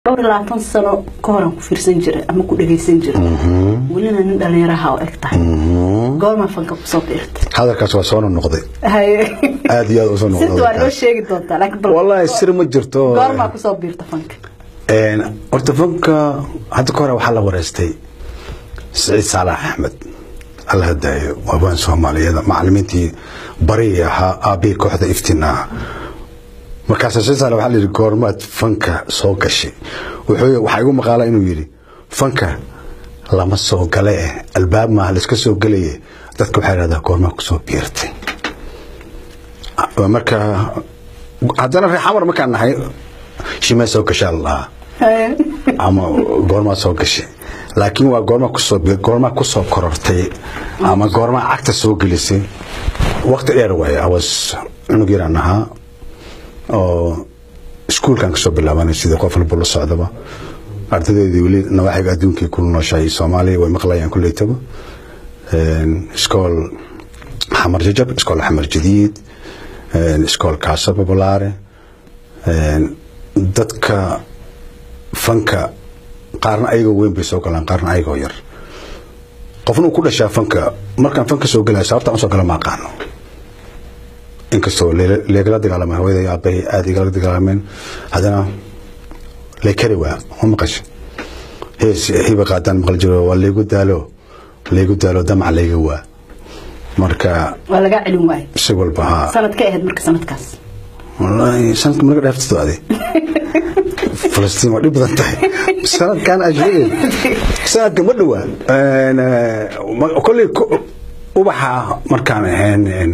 dhowr iyo labaatan sano ka horan ku fiirsan jiray ama ku dhagaysan jiray welina nin dhalinyaraha oo eg tahay goormaa fanka kusoo biirtay hadalkaas waa soo noqday haye aad iyo aad usoo sirta waa noo noqday sheegi doontaa laakiin bal wallahi sir ma jirto goormaa kusoo biirta fanka Een, horta fanka hadda ka hore waxaa la wareystay siciid saalax axmed alla hadaayo waabaan soomaaliyada macalimiintii bari ahaa aabihii kooxda iftiin ah markaas siciid saalax waxaa la yidhi goormaad fanka soo gashay wuxuu waxaa igu maqaala inuu yidhi fanka lama soo gale eh albaab maaha laiska soo gelaye dadka waxaa yidhahdaa goormaa kusoo biirtay marka haddana reer xamar markaan nahay shimee soo gashaa la dhahaa Haye. ama goormaa soo gashay laakiin waa goorma kusoo goormaa kusoo korortay ama goormaa cagta soo gelisay waqti dheer waaye awas cunug yaraan ahaa oo iskuulkan kasoo bilaabanay sidii qof walba la socdaba ardadeedii weli nawaaxiga adduunkii ku nooshahay soomaaliya way maqlayaan kuleytaba iskool xamar jajab iskool xamar jadiid iskool kaasa populaare dadka fanka qaarna ayagoo weyn bay soo galaan qaarna ayagoo yar qofna uu ku dhashaa fanka markaan fanka soo gelaya sababtaan usoo gala ma aqaano inkastoo lee- leegala dagaalamay hooyaday aabbahay aada igala dagaalameen haddana leekari waa ma maqasho hees hiba qaadaan maqal jiro waa leegu daalo leegu daalo damac leega waa marka waa lagaa celin waaye si walba haa sanad ka ahayd marka sanadkaas والله سنتك مرقد عرفت هذه فلسطين ودي بدن تحي سنة كان أجري سنة كمدوا أنا كل وبحا مركان هن إن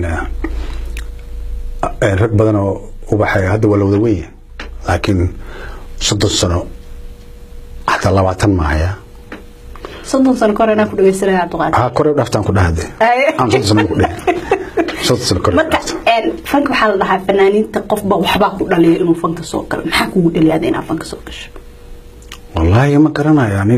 رك بدن وبحا هذا ولا ودوية لكن صدق سنة حتى الله وعتن معايا soddon sano ka hor inaan ku dhagaysanaya cabdiqaadir ها كوري ودفتان كل هذا Aye. أنا صدق سنة كل صدق سنة كوري marka een, fanka waxaa la dhahaa fanaaniinta qofba waxbaa ku dhaliya inuu fanka soo galo maxaa kugu dhaliyaada inaad fanka soo gasho والله ما قرنا يعني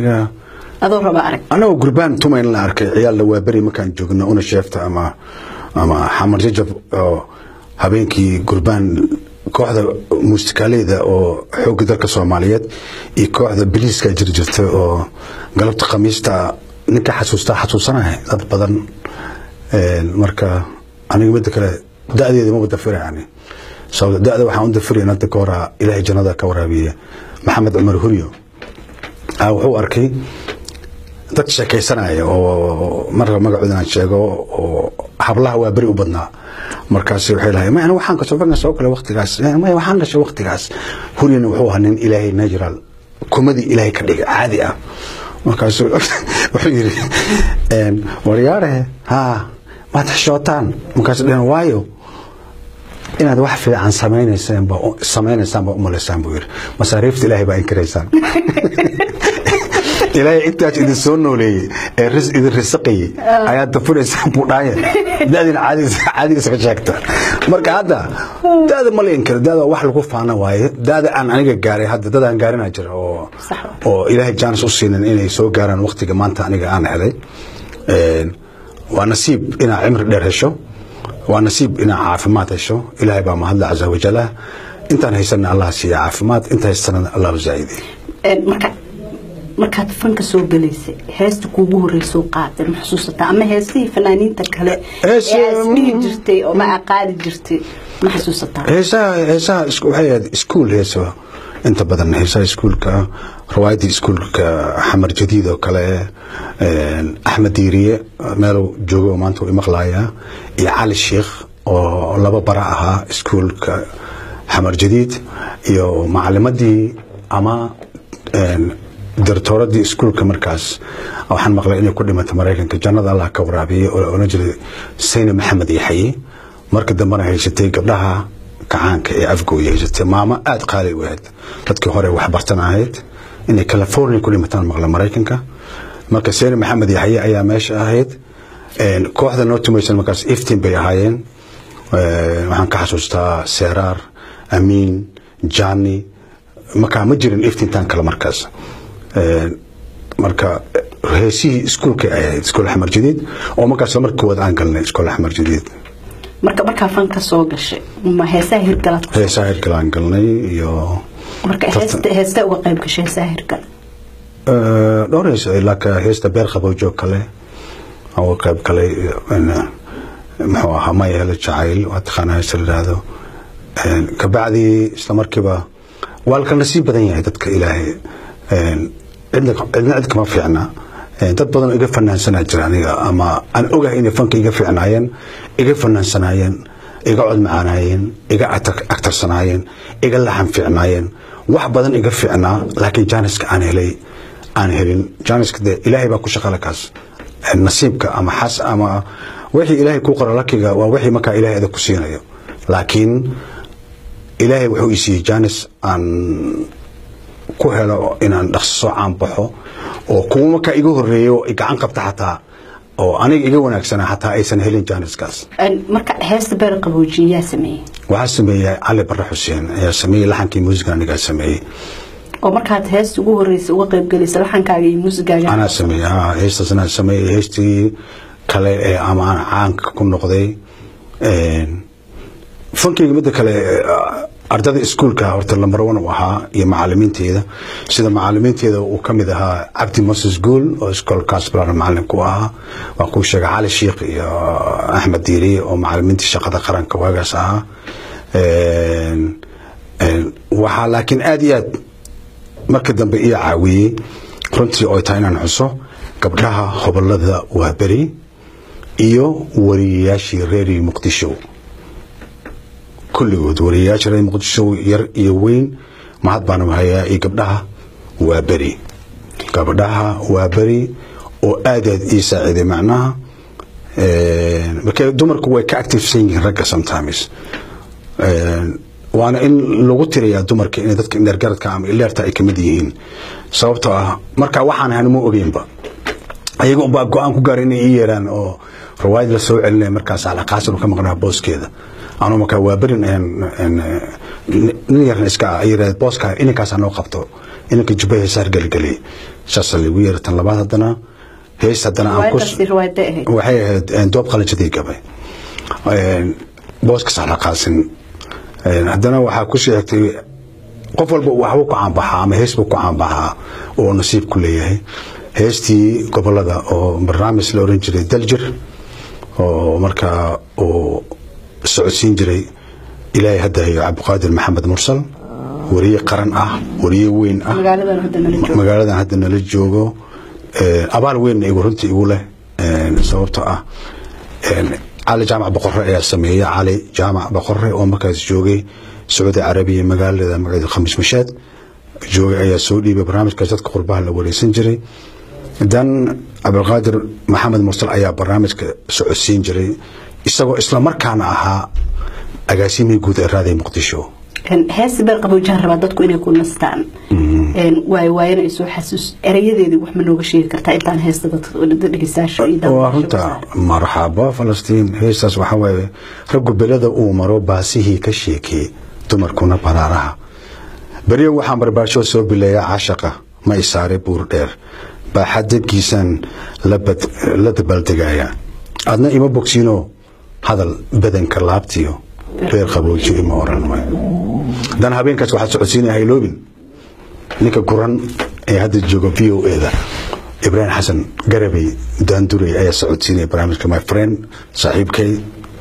Sax. oo ilaahay jaanis u siinin inay soo gaaraan waqtiga maanta aniga aan helay Een, waa nasiib inaad cimri dheer hesho waa nasiib inaad caafimaad hesho ilaahay baa mahadla casa wajalah intaan haysana allah siiya caafimaad inta haysana allah zaaidiy Een, marka markaad fanka soo galaysay heesta kuugu horeysoo qaaday ma xusuusataa ama heestihii fanaaniinta kale Hees- ee aad isdhihi jirtay oo ma aad qaadi jirtay ma xasuusataa heesaha heesaha is- waxay ahayd iskuul heeso inta badan heesaha iskuulka riwaayadii iskuulka xamar jadiid oo kale een, axmed diiriye meeluu joogo oo maanta uu imaqlayaa iyo cali sheikh oo laba bara ahaa iskuulka xamar jadiid iyo macalimadii ama een, dartooradii iskuulka markaas waxaan maqlay inay ku dhimatay maraykanka jannada allah ka waraabiyey oo la oran jiray sayne maxamed yaxaye marka dambena haysatay gabdhaha kacaanka ee afgooya haysatay maamo aada qaali u ahayd dadkii hore waxbartan ahayd inay california ku dhimataan maqla maraykanka marka sayne maxamed yaxaye ayaa meesha ahayd Een, kooxda noo tumaysan markaas iftiin bay ahaayeen Een, waxaan ka xasuustaa seeraar amiin jani markaa ma jirin iftiintaan kale markaas Een, marka heesihii iskuulka ay ahayd iskool axmar jadiid oo markaas marka koowaad aan galnay iskool axmar jadiid marka markaa fanka soo gashay ma heesaha hirgalaad ku heesaha hirgalaan galnay iyo marka heesta heesta uga qayb gashay saahirka Eh, dhowr hees ilaa heesta beer qabowjoog kale oo qayb galay een, muxuu ahaa maya hele jacayl waa taqaanaa heesta la yidhaahdo Een, kabacdii isla markiiba waa la kala nasiib badan yahay dadka ilaahay Een, cidna cidna cid kama fiicna Een, dad badan oo iga fanaansanaa jira aniga ama aan ogahay inay fanka iga fiicnaayeen iga fanaansanaayeen iga cod macaanaayeen iga actar- actarsanaayeen iga laxan fiicnaayeen wax badan iga fiicnaa laakiin jaaniska aan helay aan helin jaaniska dee ilaahay baa ku shaqala kaas Een, nasiibka ama xas ama wixii ilaahay kuu qoro lakiga waa wixii markaa ilaahay adag ku siinayo laakiin ilaahay wuxuu ii siiyey jaanis aan ku helo inaan dhaqso soo caanbaxo oo kuwa markaa iga horeeyo oo i gacan qabta xataa oo aniga iga wanaagsanaa xataa aysan helin jaaniskaas Een, marka heesta beer qaboojiye yaa sameeyey waxaa sameeyey cali barre xuseen ayaa sameeyey laxankii muusiga anigaa sameeyey oo markaad heesta ugu horreysay uga qayb galaysa laxankaaga iyo muusigaaga anaa sameeyey ha heestaas anaa sameeyey heestii kale ee ama aan caanka ku noqday Een, fankayga midda kale eh, ardada iskuulka horta lambar one u ahaa iyo macalimiinteeda sida macalimiinteeda uu ka mid ahaa cabdi moses guul oo iskoolkaas balan macalin ku ahaa waa kuu sheegay cali shiikh iyo axmed diiriye oo macalimiintii shaqada qaranka waagaas ahaa Een, een, waxaa laakiin aad iyo aad marka dambe ii caawiyey runtii oo ay tahay inaan xuso gabdhaha hobolada waa beri iyo wariyayaashii reer muqdisho kulligood wariyayaasha reer muqdisho yar iyo weyn mahad baan hayaa iyo gabdhaha waa beri gabdhaha waa beri oo aad aad ii saaciiday macnaha Een, marka dumarku way ka activesan yihiin ragga sometimes Een, waana in lagu tiriyaa dumarka inay dadka indhergaradka ama ileerta ay kamid yihiin sababtoo ah marka waxaan ahan ma ogeynba ayaga unbaa go-aan ku gaara inay ii yeeraan oo rawaayad la soo celinaya markaas alaqaasan ka maqnaa booskeeda anuu markaa waa berin een- een, eh, nin yarna iska ah ay yirahd booska inankaasaa noo qabto inanka jubba heesaar gelgeliy saasa lagu yeera tan labaad haddana hees haddana aan ku riwaayadaasi riwaayadee ahayd waxay ahayd een, doob qalanjadii gabay Een, booska saxlaqaasin Een, haddana waxaa ku sii xigtay qof walba waxbuu ku caanbaxaa ama hees buu ku caanbaxaa oo nasiib ku leeyahay heestii gobolada oo barnaamij la oran jiray daljir oo markaa uu socodsiin jiray ilaahay hadda hayo cabdiqaadir maxamed mursal wariye qaran ah wariye weyn ah magaaladan hadda nala joogo magaaladan hadda nala joogo Een, abaal weynna igu runtii igu leh Een, sababtoo ah een, cali jaamac boqore ayaa sameeyey cali jaamac boqore oo markaas joogay sacuudi carabiya magaalada magaceeda khamiis mashaad joogay ayaa soo dhiibay barnaamijkaas dadka qurbaha la wareysan jiray dan cabdilqaadir maxamed mursal ayaa barnaamijka socodsiin jiray isagoo isla markaana ahaa agaasimihii guud ee raadiya muqdisho Een, heesta beer qaboojiyaha rabaa dadku inay ku nastaan Een, waayo waayana ay soo xasuus erayadeedii wax ma nooga sheegi kartaa intaan heesta dadka dhegeystayaasha iyo waa daawadayaasha runta marxaba falastiin heestaas waxaa waaye raggu belada uu maro baasihii ka sheekee dumarkuna baraaraha beryo waxaan barbaarsho soo bileeyaa cashaqa ma isaare buur dheer baaxad dabkiisaan la bad- la dabaaldegaya adna ima bogsiino hadal badanka laabtiyo beer qabooji ima oran waayo dan habeenkaas waxaad socodsiinaya hayloobin ninka guran ee hadda jooga v o eda ibraahim xasan garabey daandurey ayaa socodsiinaya barnaamijka my friend saaxiibkay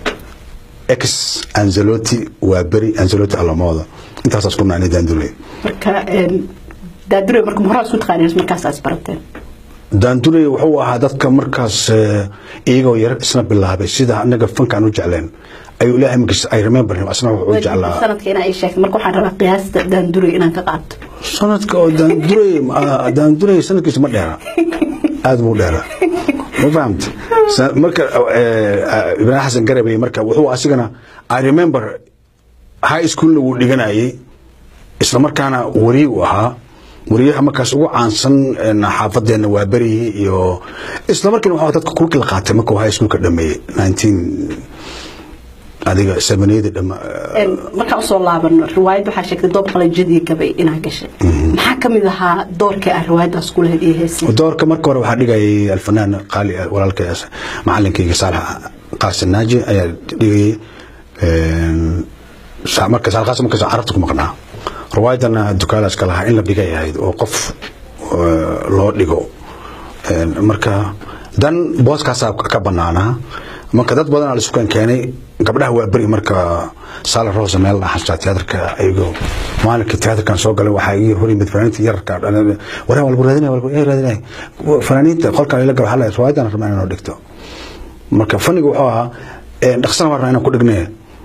ex anzeloti waa beri anzeloti alamooda intaasaas ku naanay daandurey marka een, daadure marka ma horaa isku taqaaneen markaasaas barateen daandurey wuxuu ahaa dadka markaas eh, iyagoo yar isna bilaabay sida anaga fankaan u jecleen ayuu ilaahay magis ay remember him asna wuxuu u jeclaa sanadka inaa ii sheegto marka waxaan rabaa qiyaasta daandure inaan ka qaato sanadka oo daandurey ah, daandurey sanadkiisa ma dheera aad buu dheera ma fahamta Sa- marka eh, eh, ibraahim xasan garabey marka wuxuu asigana i remember high schoolna wuu dhiganayay isla markaana wariye uu ahaa wariyaha markaas ugu caansan een, xaafadeena waa berihii iyo isla markiina waxaa dadka kulki la qaatay markuu high schoolka dhameeyey 19 adiga sabaniyadii dhama Een, markaan usoo laabano riwaayad waxaa sheegtay doob qalanjadii gabay inaa gashay maxaa ka mid ahaa doorkii aan riwaayadaas ku lahayd iyo heesii doorka marka hore waxaa dhigayay alfanaan qaali ah, walaalkay as- macalinkayga saalax qaasin naaji ayaa dhigayay een, sa- marka saalax qaasin markaas carabta ku maqnaa rawaayadana dukaalaska lahaa in la dhigay ahayd oo qof loo dhigo marka dan booskaasaa ka banaanaa marka dad badan la isukan keenay gabdhaha waa beri marka saala rosa meel xasta teatrka ayagoo maalinka teatrkan soo galay waxaa ii hor yimid fanaaniinta yararka waraan walba raadinay walba ee raadinay fanaaniinta qolkan ila gaba xalay riwaayadan rabnaa inaan dhigto marka faniga wuxuu ahaa dhaqsana waan rabnaa inaan ku dhignay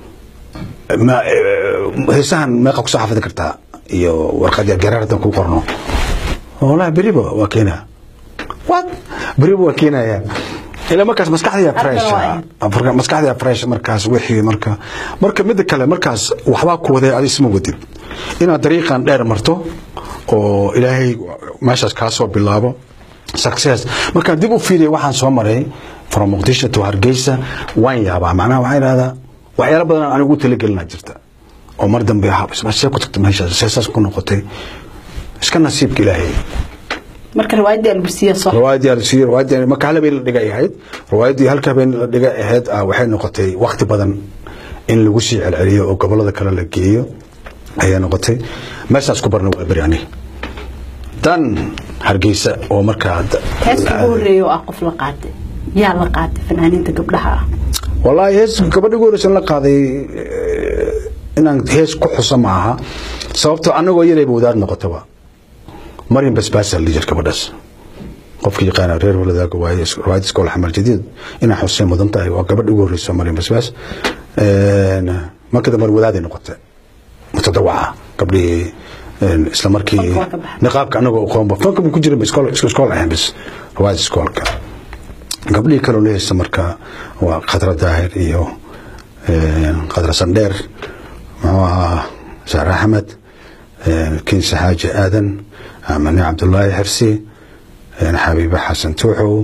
heesahan meeqa kusoo xafidi kartaa iyo warqadii garaardan ku qorno والله بريبو وكينا وات بريبو وكينا يا إلا مركز مسكحة فريش مسكحة فريش مركز وحي مركز مركز مد كله مركز وحبا كوده هذا اسمه وديب إن طريقا دير مرتو oo ilaahay meeshaas kaa soo bilaabo success markaan dib u fiiriya waxaan soo maray from muqdisho to hargeysa waan yaabaa macnaha waxaa idhahdaa waxyaalo badan aan ugu talagelinaa jirta oo mar dambe see ku tagta meeshaas seesaas ku noqotay iska nasiibka ilaahay marka riwaayadii albusiya soo riwaayadii albusiya riwaayadii marka hal habeen la dhigay ahayd riwaayadii halka habeen la dhigay ahayd waxay noqotay waqti badan in lagu sii celceliyo oo gobolada kale la geeyo ayaa noqotay meeshaas ku barna waa beri aniga dan hargeysa oo markaa heesta ugu horeeya oo ah qof la qaatay yaa la qaatay fanaaniinta gabdhaha ah wallaahi hees gabadha ugu horeysa la qaaday inaan hees ku xusa ma aha sababtoo annagoo yarayba wadaad noqotaba maryam basbaasa la jir gabadhaas qofka yaqaana reer waladaaga waaye riwaayad iskool xamar jadiid inaa xuseen mudan tahay waa gabadha ugu horeysa maryam basbaas marka dambe wadaaday noqotay mutadawaca gabdhihii isla markii niqaabka anagoo aqoonba fanka ku jirin iskool iskool ahayn bis riwaayad iskoolka gabdhihii kaloo la haysta marka waa khadra daahir iyo khadra sandheer muxuu ahaa saar axmed kinse xaaji aadan mani cabdulaahi xirsi xabiibe xasan tuuxow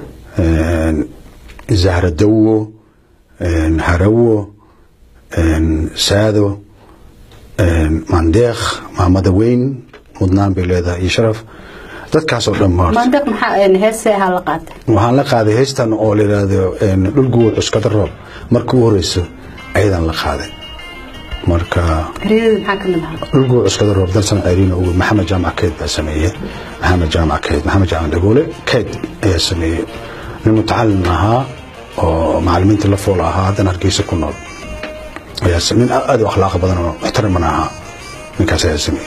zahra dawo harawo saado mandeekh maamada weyn mudnaan bay leedahay iyo sharaf dadkaasoo dhan mandeeq maxaa heesee ahaa la qaatay waxaan la qaaday heystan oo la yidhaahdo dhulguwa cuskada roob marka u horeyso ayadan la qaaday marka dhulguwa cuskada roob dalsan ceeriin ugu maxamed jaamac keyd baa sameeyey maxamed jaamac keyd maxamed jaamac dhagoole keyd ayaa sameeyey nin mutacalin ahaa oo macalimiinta la fool ahaa haddana hargeysa ku nool ayaa nin aad u akhlaaq badan oo muxtariman ahaa ninkaas ayaa sameeyey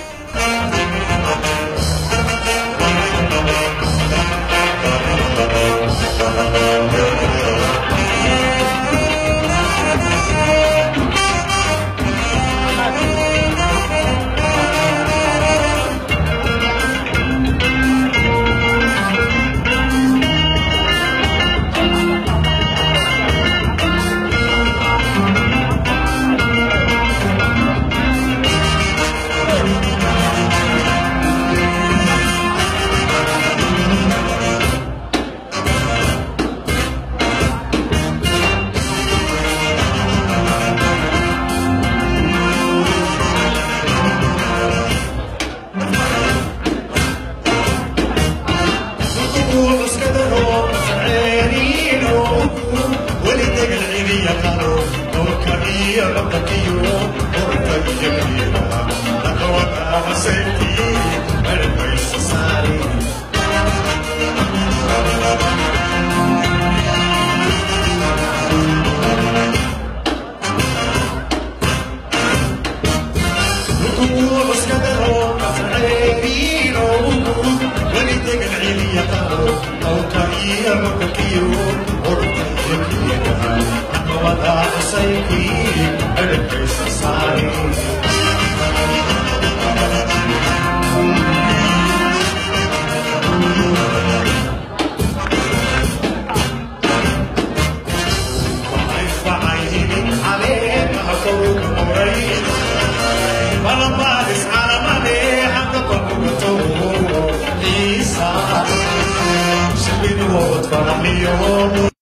فرح اليوم